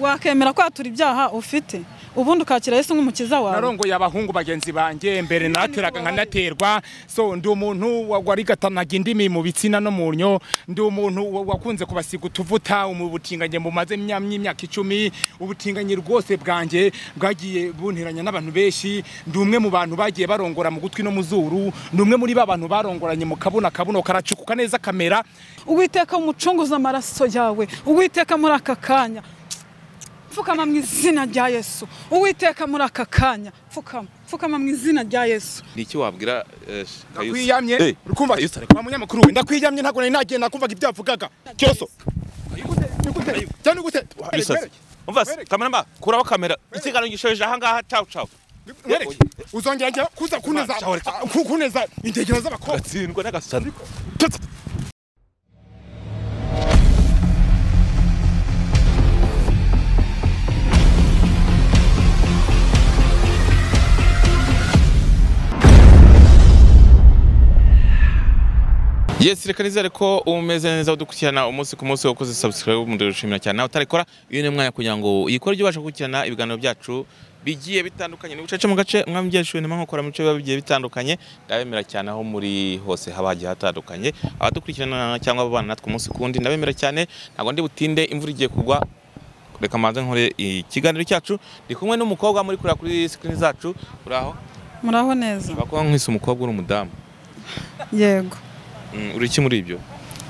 wakemera kwatura ibyaha ufite ubundi ukakira yesu nk'umukiza wawe narongoye abahungu bagenzi banjye mbere nateraga nkanaterwa so ndi umuntu warigatanaga indimi mu bitsina no mu nnyo ndi umuntu wakunze kubasiga utuvuta mu butinganyi bumaze imyaka icumi ubutinganyi rwose bwanjye bwagiye bunteranya n'abantu benshi ndi umwe mu bantu bagiye barongora mu gutwi no mu zuru ndi umwe muri ba bantu barongoranye mu kabuna kabuno karacukuka neza kamera uwiteka umucunguza amaraso yawe uwiteka muri aka kanya pfukama mu izina rya yesu uwiteka muri aka kanya pfukama pfukama mu izina rya yesu ni iki wabwira ndakwiyamye rukumva yesu ari kuba munyamakuru we ndakwiyamye ntabwo nari nagenda kumvaga ibyo yavugaga cyoso cyane gute umvase kameramba kuraho kamera ikiganiro gishoje ahangaha cawu cawu uzongera njya kuza kuneza kuneza indegera z'abakobwa gatsindwa n'agasana yes reka nizere ko umeze neza udukurikirana umunsi ku munsi wakoze subscribe mu dushimira cyane nawe utarekora uyu ni umwanya kugira ngo uyikore ujye ubasha gukurikirana ibiganiro byacu bigiye bitandukanye ni ubucaca mu gace umwami byashuwe ni nkokora mu bice biba bigiye bitandukanye ndabemera cyane aho muri hose haba hagiye hatandukanye abadukurikirana cyangwa ababana natwe umunsi kundi ndabemera cyane ntabwo ndi butinde imvura igiye kugwa reka mbanze nkore ikiganiro cyacu ndi kumwe n'umukobwa muri kureba kuri screen zacu uraho muraho neza bakora nk'isi umukobwa uri umudamu yego uri iki muri ibyo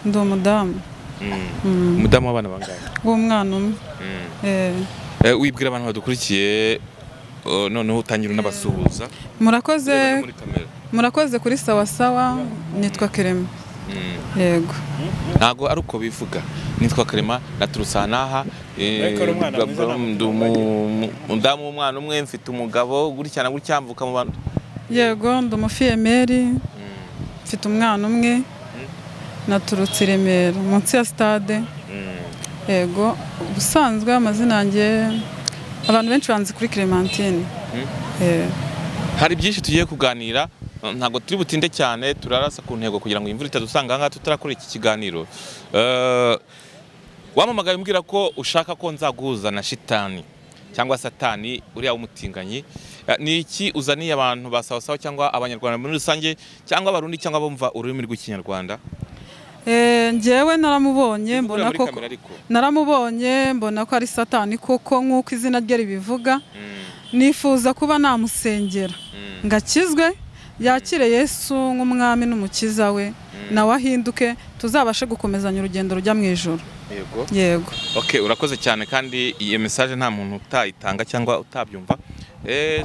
ndi umudamu umudamu w'abana bangahe w'umwana umwe wibwira abantu badukurikiye noneho utangira unabasuhuza murakoze murakoze kuri sawa sawa nitwa kerema yego ntabwo ari uko bivuga nitwa kerema naturusanaha umudamu w'umwana umwe mfite umugabo gutya na gutya mvuka mu bantu yego ndi umufiyemeri mfite umwana umwe naturutse i remera munsi ya sitade yego ubusanzwe amazina yanjye abantu benshi banzi kuri clementine hari byinshi tugiye kuganira ntabwo turi butinde cyane turarasa ku ntego kugira ngo imvura itadusanga ahangaha tutarakora iki kiganiro wamamagaye umbwira ko ushaka ko nzaguhuza na shitani cyangwa satani uriya w'umutinganyi ni iki uzaniye abantu ba sawasawa cyangwa abanyarwanda muri rusange cyangwa abarundi cyangwa bumva ururimi rw'ikinyarwanda ngewe naramubonye mbona ko naramubonye mbona ko ari satani kuko nk'uko izina rye ribivuga nifuza kuba namusengera ngakizwe yakire yesu nk'umwami n'umukiza we nawe ahinduke tuzabashe gukomezanya urugendo rujya mu ijoro yego yego ok urakoze cyane kandi iyo mesaje nta muntu utayitanga cyangwa utabyumva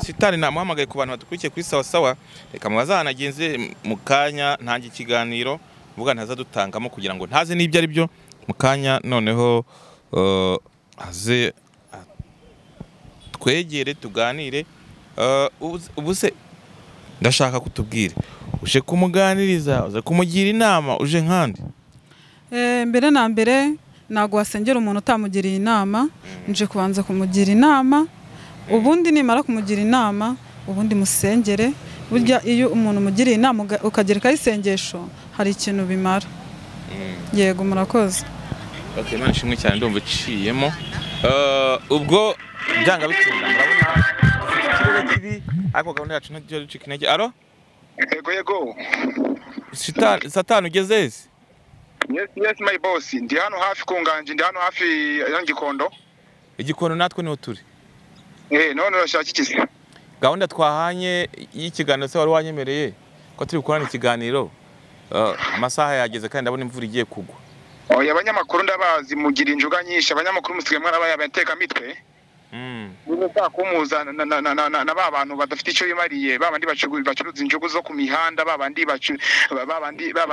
sitani namuhamagaye ku bantu badukurikiye kuri sawa sawa reka mubazahanagenze mu kanya ntange ikiganiro mvuga ntazadutangamo kugira ngo ntaze n'ibyo ari byo mu kanya noneho aze twegere tuganire ubu se ndashaka kutubwira uje kumuganiriza uze kumugira inama uje nkandi mbere na mbere ntabwo wasengera umuntu utamugiriye inama nje kubanza kumugira inama ubundi nimara kumugira inama ubundi musengere burya iyo umuntu umugiriye inama ukagerekaho isengesho hari ikintu bimara yego murakoze imana ishimwe cyane ndumva iciyemo ubwo byanga bitinda murabona ikirere kibi ariko gahunda yacu ntacyo ducika intege aro yego yego satani ugeze ese yes yes my boss ndi hano hafi ku nganji ndi hano hafi ya gikondo igikondo natwe niho turi eh none urashaka iki gahunda twahanye y'ikiganiro se wari wanyemereye ko turi gukorana ikiganiro amasaha yageze kandi ndabona imvura igiye kugwa oya abanyamakuru ndabazi mugira injuga nyinshi abanyamakuru musigaye mwarabaye abateka mitwe niba ushaka kumuhuza na ba bantu badafite icyo bimariye ba bandi bacuruza injugu zo ku mihanda ba bandi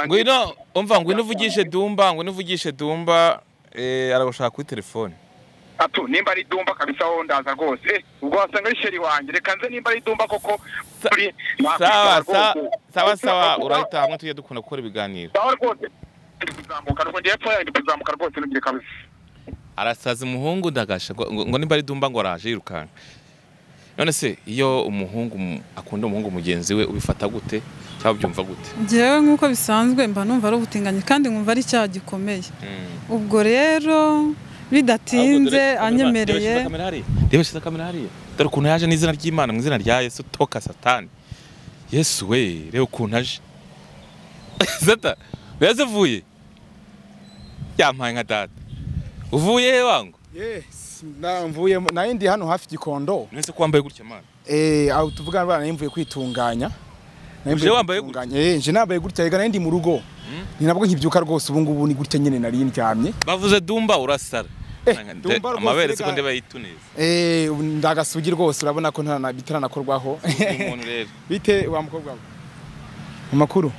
ngwino umva ngwino uvugishe dumba ngwino uvugishe dumba aragushaka kuri telefone ato nimba ari dumba kabisa wowe ndaza rwose ubwo wasanga ari sheri wanjye reka nze nimba ari dumba koko sawa sawa urahita hamwe tujya dukunda gukora ibiganiro sawa rwose ndi kuzamuka rwose hepfo yayo ndi kuzamuka rwose ntugire kabisa arasaza umuhungu ndagasha ngo nimba ari dumba ngo araje yirukanka none se iyo umuhungu akunda umuhungu mugenzi we ubifata gute cyangwa ubyumva gute ngewe nk'uko bisanzwe mba numva ari ubutinganyi kandi nkumva ari icyaha gikomeye ubwo rero bidatinze anyemereye reba shyize kamera hariya dore ukuntu yaje n'izina ry'imana mu izina rya yesu toka satani yesu we reba ukuntu aje zata beza uvuye yampaye nka data uvuye he wangu Yes, mvuye nayo ndi hano hafi gikondo mwese ko wambaye gutya mana eh aho tuvugana bana nayo mvuye kwitunganya Nayo mvuye Uje wambaye kwitunganya. eh nje nambaye gutya rega nayo ndi mu rugo ni nabwo nkibyuka rwose ubu ngubu ni gutya nyine nari ndyamye bavuze dumba urasara Eh, Nanga- nde- Dumba rwose amabere rega. siko ndeba yituneza eh ubu ndagasugi rwose urabona ko ntana bitaranakorwaho umuntu rero bite wa mukobwa we? amakuru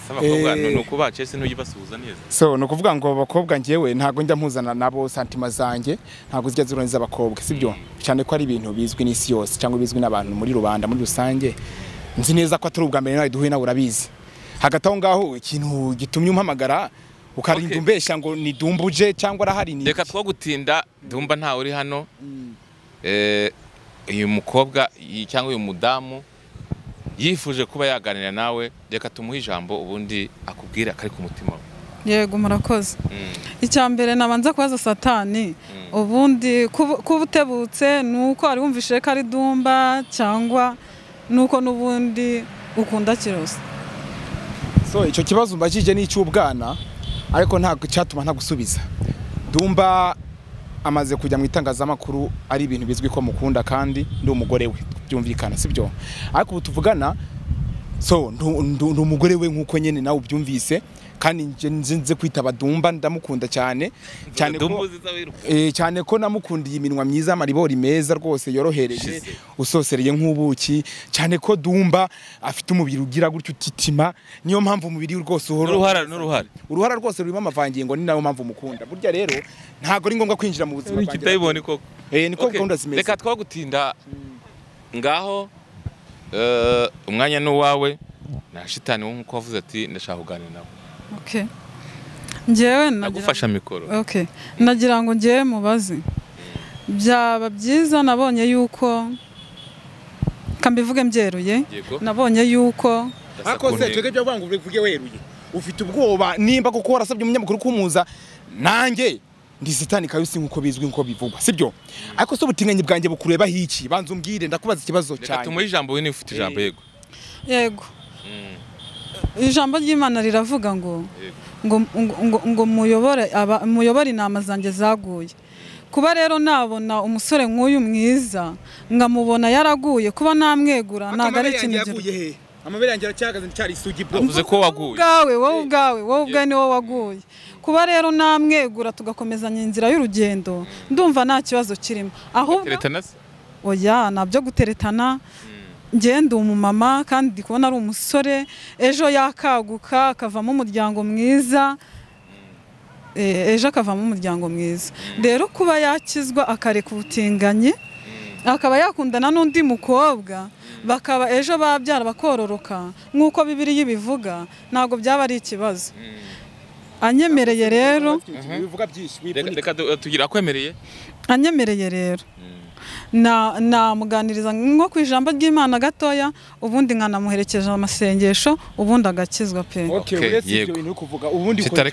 saba bakobwa Eh. ni ukubaca ese ntugibasuhuza neza so ni ukuvuga ngo abakobwa njyewe ntabwo njya mpuzana nabo santima zanjye ntabwo zijya zironiza abakobwa sibyo cyane ko ari ibintu bizwi n'isi yose cyangwa bizwi n'abantu muri rubanda muri rusange nzi neza ko atari ubwa mbere nawe duhuye nawe urabizi hagati aho ngaho ikintu gitumye umpamagara ukarinda Okay. umbeshya ngo ni dumbuje cyangwa arahari ni reka two gutinda dumba ntawe uri hano Eh, uyu mukobwa iyi- cyangwa uyu mudamu yifuje kuba yaganira nawe reka tumuhe ijambo ubundi akubwire akari ku mutima we yego murakoze Mm. icya mbere nabanza kubaza satani ubundi kuba kuba utebutse ni uko wari wumvise ko ari dumba cyangwa ni uko n'ubundi ukunda kirose so icyo kibazo mbajije ni icy'ubwana ariko ntabwo cyatuma ntagusubiza dumba amaze kujya mu itangazamakuru ari ibintu bizwi ko mukunda kandi ndi umugore we byumvikana sibyo ariko ubu tuvugana so ndu- ndu- ndi umugore we nk'uko nyine nawe ubyumvise kandi nje- nje nze kwitaba dumba ndamukunda cyane cyane Dumba ko uziza wiruka. Eh, cyane ko namukundiye iminwa myiza amaribori meza rwose yorohereje Shize. usosereye nk'ubuki cyane ko dumba afite umubiri ugira gutyo utitima niyo mpamvu umubiri we rwose uhora n'uruhara n'uruhara uruhara rwose rurimo amavangingo ni nayo mpamvu mukunda burya rero ntabwo ari ngombwa kwinjira mu buzima bwanjye kitayibone koko Eh, niko Okay, gahunda zimeze reka twagutinda ngaho eh, umwanya ni uwawe na shitani wo nk'uko wavuze ati ndashaka kuganira nawe Okay. njyewe nagira nagufasha mikoro Okay. nagira ngo njyewe mubaze byaba byiza nabonye yuko kambivuge mbyeruye Yego. nabonye yuko ariko se twebwe byavuga ngo uvuge weruye ufite ubwoba nimba kuko warasabye umunyamakuru kumuza nanjye ndi sitani kabisi nk'uko bizwi nk'uko bivugwa sibyo ariko se ubutinganyi bwanjye bukureba hiki banza umbwire ndakubaza ikibazo reka cyane tumuhe ijambo we niba ufite ijambo yego yego ijambo ry'imana riravuga ngo Yego. ngo ngo- ngo- ngo muyobore aba- muyobore inama zanjye zaguye kuba rero nabona umusore nk'uyu mwiza nkamubona yaraguye kuba namwegura ntabwo ari ikintu gito he amabere yanjye aracyahagaze cyari isugi Avuze ko waguye ubwawe wowe ubwawe wowe ubwawe niwo waguye kuba rero namwegura tugakomezanya inzira y'urugendo ndumva nta kibazo kirimo ahubwo teretana se oya nabyo guteretana njye ndi umumama kandi ndi kubona ari umusore ejo yakaguka akavamo umuryango mwiza Eh, ejo akavamo umuryango mwiza rero kuba yakizwa akareka ubutinganyi akaba yakundana n'undi mukobwa bakaba ejo babyara bakororoka nk'uko bibiri ibivuga ntabwo byaba ari ikibazo anyemereye rero bivuga byinshi Reka- reka tu- tugira akwemereye anyemereye rero na namuganiriza nko ku ijambo ry'imana gatoya ubundi nkanamuherekeje amasengesho ubundi agakizwa pe okay Okay, uretse yego. ibyo bintu uri kuvuga ubundi Shita, ukora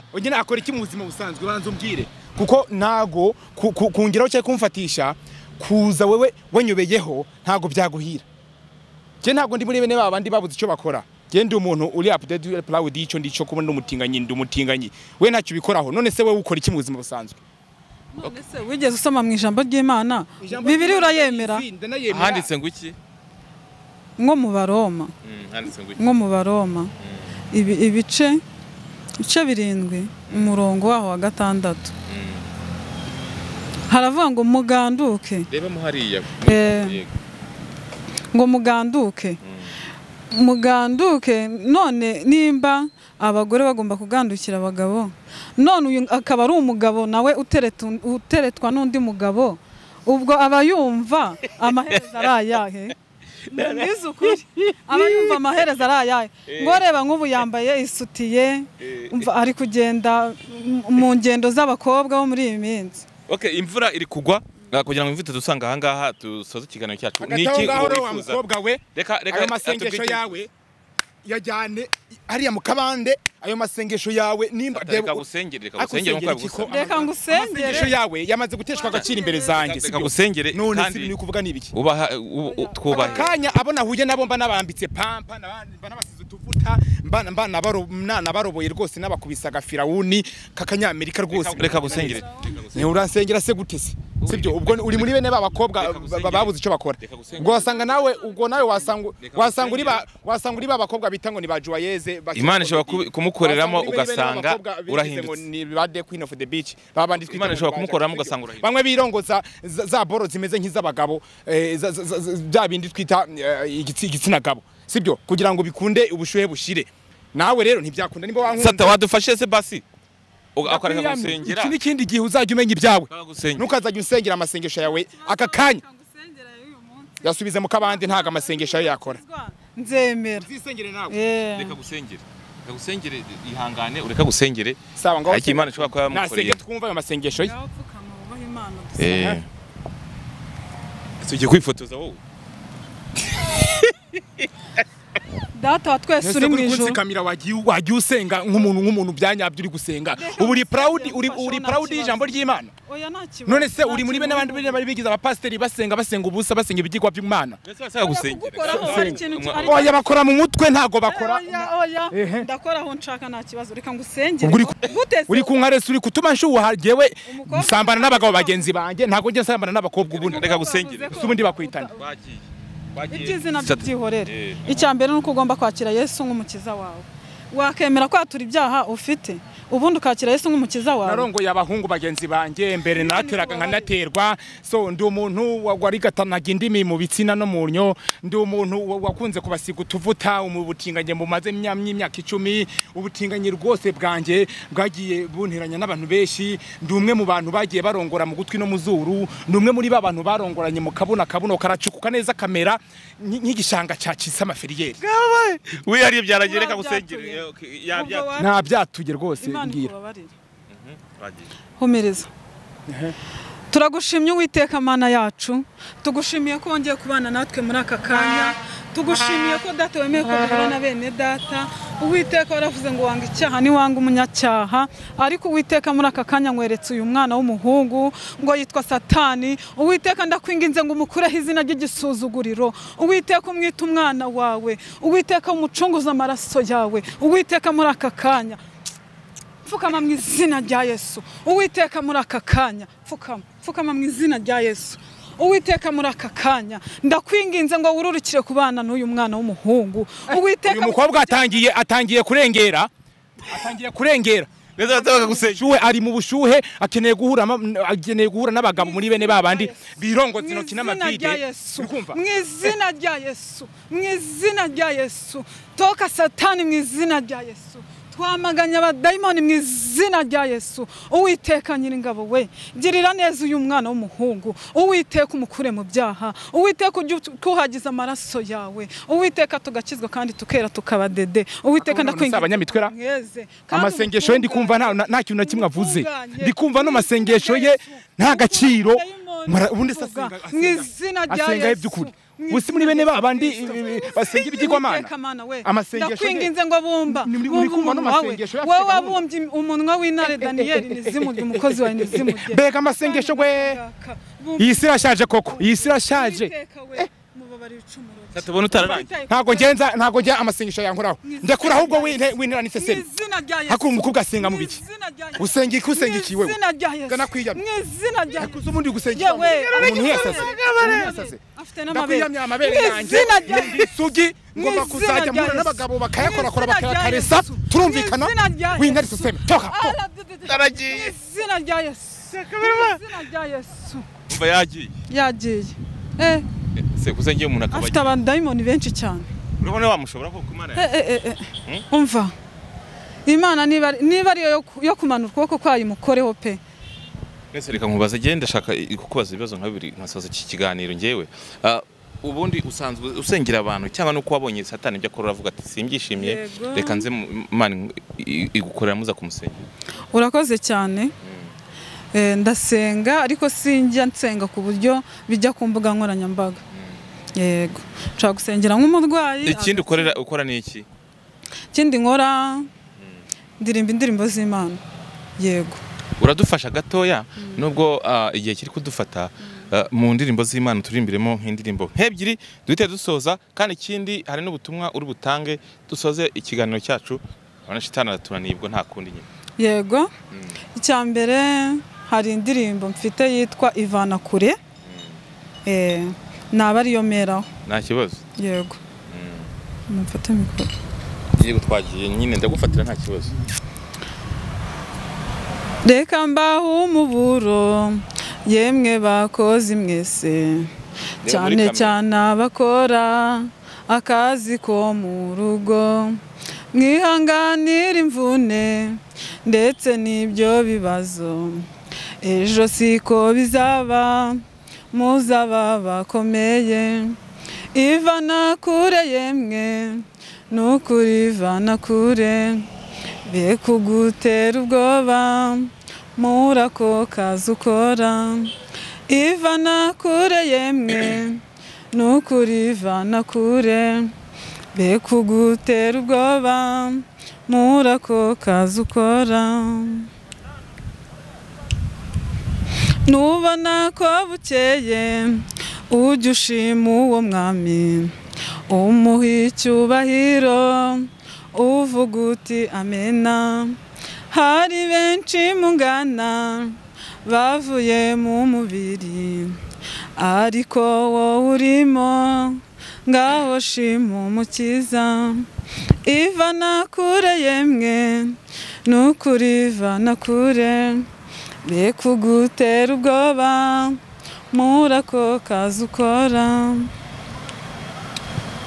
iki mu buzima busanzwe? reka reka Oya nakora iki mu buzima busanzwe banza umbwire kuko ntago ku- ku- kungeraho cyangwa kumfatisha kuza wewe wanyobeyeho ntago byaguhira njye ntabwo ndi muri bene ba bandi babuze icyo bakora njye ndi umuntu uri update uri proud y'icyo ndicyo kuba ndi umutinganyi ndi umutinganyi we ntacyo ubikoraho none se wowe ukora iki mu buzima busanzwe none se wigeze usoma mu ijambo ry'imana bibiri urayemera handitse ngo iki nko mu baroma Mm, handitse ngo iki nko mu baroma Ibi, ibice ibice birindwi umurongo waho wa gatandatu haravuga ngo muganduke reba mo hariya Eh. Yego. ngo muganduke muganduke none nimba abagore bagomba kugandukira abagabo none uyu akaba ari umugabo nawe utereta un- uteretwa n'undi mugabo ubwo aba yumva amaherezo ari ayahe mwize ukuri aba yumva amaherezo ari ayahe ngo reba nk'ubu yambaye isutiye umva ari kugenda mu- mu ngendo z'abakobwa bo muri iyi minsi Okay, imvura iri kugwa Ah, kugira ngo imvura dusanga aha ngaha dusoze ikiganiro cyacu hagati aho ngaho uriya wifuza? mukobwa we reka reka ayo masengesho atubwire- yawe yajyane hariya mu kabande ayo masengesho yawe nimba reka gusengere reka gusengere Ariko nk'uko babigusa Reka ama- ngusengere. amasengesho yawe yamaze guteshwa agaciro imbere zanjye reka sibyo? gusengere none si kandi ni ukuvuga ni ibiki ubaha u- u- twubahe akanya abo nahuye nabo mba nabambitse pampa naba- mba nabasize utuvuta mba mba nabaro- nanabaroboye rwose nabakubisa agafirawuni k'akanyamerika rwose reka gusengere ni uransengera se gute se sibyo ubwo ni- uri muri bene ba bakobwa Reka ba- gusengera. babuze icyo bakora Reka gusengera. ubwo wasanga nawe ubwo nawe wasanga Reka wasanga uri ba gusengera. wasanga uri ba bakobwa bita ngo ni ba Joyeuse bakina Imana ishobora comedy. kubi- kumukoreramo Wasanga uri bene- bene ba ugasanga bakobwa bigize urahindutse. ngo ni ba The Queen of the Beach baba banditse Imana ishobora kumukoreramo ugasanga urahindutse. bamwe birongoza za za boro zimeze nk'iz'abagabo eh, za- za- za- za- bya bindi twita eh, igitsi- igitsina gabo sibyo kugira ngo bikunde ubushuhe bushire nawe rero ntibyakunda niba wankunda sata wadufashe se basi Uga- akareka William, gusengera iki n'ikindi gihe uzajya umenya ibyawe Ureka gusengera. ntukazajya usengera amasengesho yawe aka kanya Reka ngusengere y'uyu munsi. yasubize mu kabandi ntago amasengesho yawe yakora nzemera uzisengere nawe Eh. reka gusengere reka gusengere ihangane ureka gusengere sawa ngaho Ariko Imana ishobora kuba yamukoreye. nasenge twumva ayo masengesho ye ngaho pfukama wubahe imana eh tugiye kwifotoza wowe data wa twese ese uri mu uri ijoro kunsikamira wagiye wagiye usenga nk'umuntu nk'umuntu byanyabyo uri gusenga ubu uri proud uri uri proud y'ijambo ry'Imana oya nta kibazo none se nta uri muri kibazo. bene abandi bene bari bigize abapasiteri basenga basenga ubusa basenga ibigirwa by'Imana ndetse basaba gusengera kugukoraho hari ikintu Umwa- ari- oya bakora mu mutwe ntago bakora oya oya Ehe. ndakora aho nshaka nta kibazo reka ngusengere ubwo uri gute se uri kunka resi uri kutuma nshuha jewe Umukobwa- nsambana n'abagabo bagenzi banjye ntago njye nsambana n'abakobwa ubundi Reka gusengera. Se ubundi bakwitana bagiye iby'izina Sata. by'ibyihorere Eh. icya mbere ni uko ugomba kwakira yesu nk'umukiza wawe wakemera kwatura ibyaha ufite ubundi ukakira yesu nk'umukiza wawe narongoye abahungu bagenzi banjye mbere nateraga nkanaterwa so ndi umuntu wa- warigatanaga indimi mu bitsina no mu nyo ndi umuntu wa- wakunze kubasiga utuvuta mu butinganyi bumaze imya- imyaka icumi ubutinganyi rwose bwanjye bwagiye bunteranya n'abantu benshi ndi umwe mu bantu bagiye barongora mu gutwi no mu zuru ndi umwe muri ba bantu barongoranye mu kabuno akabuno karacukuka neza kamera nk- nk'igishanga cya kisamaferiyeri wihariye byaragiye reka Ubwo gusengera byatuye. Ubwo yabyatuye wa- nta byatuye rwose imana mbwira ikubabarire bagiye humiriza turagushimye uwiteka mana yacu tugushimiye ko wongeye kubana natwe muri aka kanya tugushimiye ko data wemeye kuduhura na bene data uwiteka waravuze ngo wanga icyaha niwanga umunyacyaha ariko uwiteka muri aka kanya nkweretse uyu mwana w'umuhungu ngo yitwa satani uwiteka ndakwinginze ngo umukureho izina ry'igisuzuguriro uwiteka umwite umwana wawe uwiteka umucunguze amaraso yawe uwiteka muri aka kanya pfukama mu izina rya yesu uwiteka muri aka kanya pfukama pfukama mu izina rya yesu uwiteka muri aka kanya ndakwinginze ngo wururukire ku bana n'uyu mwana w'umuhungu uwiteka uyu mukobwa atangiye atangiye kurengera atangiye kurengera ndetse basaba gusengera bushuhe ari mu bushuhe akeneye guhura ama- akeneye guhura n'abagabo muri bene babandi birongoza intoki n'amavide uri kumva mu izina rya yesu mu izina rya yesu toka satani mu izina rya yesu twamaganya abadayimoni mu izina rya yesu uwiteka nyiringabo we girira neza uyu mwana w'umuhungu uwiteka umukure mu byaha uwiteka ujye utuhagiza amaraso yawe uwiteka tugakizwa kandi tukera tukaba dede uwiteka Akabona ndakwinginze si abanyamitwe ra? mweze kandi amasengesho ye ndi kumva nta- nta kintu na kimwe avuze Utunganye. ndi kumva no masengesho ye nta gaciro Mara- ubundi se Tuvuga, asenga mu asenga- izina rya asenga he Yesu. by'ukuri Mu ubu si muri izina bene rya babandi Yesu. basenga ibigirwamana Uwiteka Mana we, amasengesho ye ndakwinginze ngo bumba Ni- ni- uri bumba kumva umunwa wawe n'amasengesho ye wowe afite gahunda. wabumbye umunwa w'intare daniyeli nizimurye umukozi wawe nizimurye Mbega amasengesho we. iyi si irashaje koko iyi si irashaje tubona utararangiye ntabwo ngenza ntabwo njya amasengesho yankoraho ndekura ahubwo winte- winteranise sebe Hakuru umukobwa asenga mu biki? Usenga iki, usenga iki wewe? Gana kwiyamye. kwiyamye kuza ubundi gusenga yewe umuntu yasase umuntu yasase afite ndakwiyamye amabere yanjye izina rya ni isugi ngomba izina kuzajya rya mpura Yesu. n'abagabo Mu bakayakorakora izina rya bakayakaresa Yesu. turumvikana Mu izina rya wintare Yesu. siseme toka to. Aragiye. Mu izina rya yesu Mu izina rya yesu umva yagiye yagiye Eh, se gusengera umuntu akaba afite abadayimoni benshi cyane urabona wamushobora ko kumara Eh, eh, eh, eh. umva imana niba ari- niba ariyo yo ku- yo kumanura ukuboko kwayo imukoreho pe mwese reka nkubaze njyewe ndashaka i- kukubaza ibibazo nka bibiri nkasoza iki kiganiro njyewe Ah, ubundi usanzwe usengera abantu cyangwa nuko wabonye satani ibyo akora uravuga ati simbyishimiye Yego. reka nze mu- imana i- igukorera muza kumusengera urakoze cyane Eh, ndasenga ariko sinjya nsenga ku buryo bijya ku mbuga nkoranyambaga yego nshobora gusengera nk'umurwayi ikindi ukorera ukora ni iki ikindi nkora ndirimba indirimbo z'imana yego uradufasha gatoya nubwo ah, igihe kiri kudufata ah, mu ndirimbo z'imana turirimbiremo nk'indirimbo nk'ebyiri duhite dusoza kandi ikindi hari n'ubutumwa uri butange dusoze ikiganiro cyacu urabona shitani aratunaniye ubwo nta kundi nyine yego icya mbere hari indirimbo mfite yitwa ivana kure Eh, naba ariyo meraho nta kibazo yego mufate mikoro yego twagiye nyine ndagufatira nta kibazo reka mbaho umuburo yemwe bakozi mwese muri cyane kamere. cyane abakora akazi ko mu rugo mwihanganira imvune ndetse n'ibyo bibazo ejo siko bizaba muzaba bakomeye ivana kure yemwe n'ukuri ivana kure be kugutera ubwoba mura ko kazi ukora ivana kure yemwe nukuri ivana kure be kugutera ubwoba mura ko kazi ukora nubona ko bukeye ujya ushima uwo mwami umuha icyubahiro uvuga uti amena hari benshi mungana bavuye mu mubiri ariko wowe urimo ngaho shima umukiza ivana kure yemwe nukuri ivana kure be kugutera ubwoba mura ko kazi ukora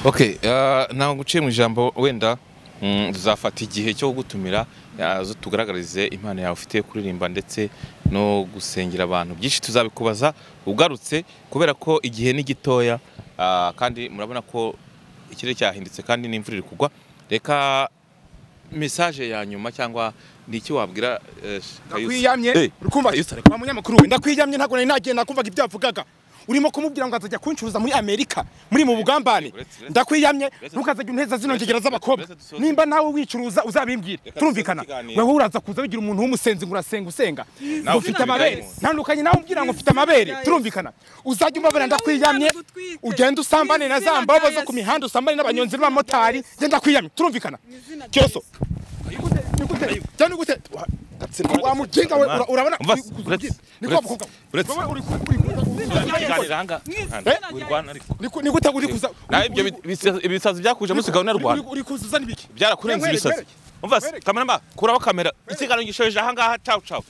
Okay, uh, ntabwo guciye mu ijambo wenda mm, tuzafata igihe cyo gutumira zo tugaragarize impano yawe ufite kuririmba ndetse no gusengera abantu byinshi tuzabikubaza ugarutse kubera ko igihe ni gitoya ah, kandi murabona ko ikirere cyahindutse kandi n'imvura iri kugwa reka mesaje ya nyuma cyangwa ni iki wabwira eh, Kayusa? Eh, ndakwiyamye urukumva Kayusa, wa munyamakuru we ndakwiyamye ntabwo nari nagenda kumvaga ibyo yavugaga urimo kumubwira ngo azajya kuncuruza muri amerika muri mu bugambane Uretse- uretse- ndakwiyamye uretse- ntukazajya uneza zino uretse- ngegera z'abakobwa uretse dusoze- nimba nawe wicuruza uzabimbwire Reka turumvikana dusoze ikiganiro. wowe uraza kuza wigira umuntu w'umusenzi ngo urasenga usenga Nawe ufite ufite amabere amabere. ntandukanye nawe umbwira ngo ufite amabere Yesu. turumvikana uzajya umbabara ndakwiyamye Umwana gutwite. ugenda usambane na za Izina mbaho rya zo Yesu. ku mihanda usambane n'abanyonzi n'abamotari genda kwiyamye turumvikana izina rya cyoso Nigute, nigute, cyangwa nigute, wa- wa mujinga we ura- urabona Umva, uri kuzuza uretse- ubwiza. Ni uretse- kwa mukobwa we. uretse- Wowe uri ku- uri ku- ikiganiro aha ngaha. izina rya Wirwana ariko. Ni ku- ni gute uri kuza nawe uri- ibyo uri- bisi- ibisazi byakuje munsi gahunda uri- rwanda uri- uri kuza uzana ibiki byarakurenze Mwereke, ibisazi mwereke. umva se Mwereke. kameramani kuraho kamera ikiganiro gishoje aha ngaha cawu cawu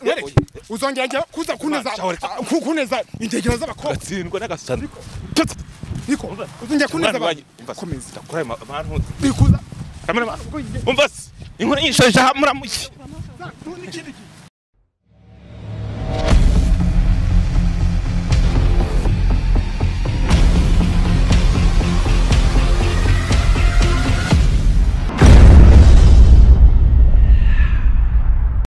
Mwereke. uzongera njya kuza kuneza Mwana, reka. ah, ku- kuneza indegera z'abakobwa gatsindwa n'agasano niko uzongera kuneza Mwana abantu wanjye, umva se. komeza Ndakuraye ama- abantu uri kuza kameramani umva se inkuru nyishoje aha muramuki Za- tu- n'ikindi kintu.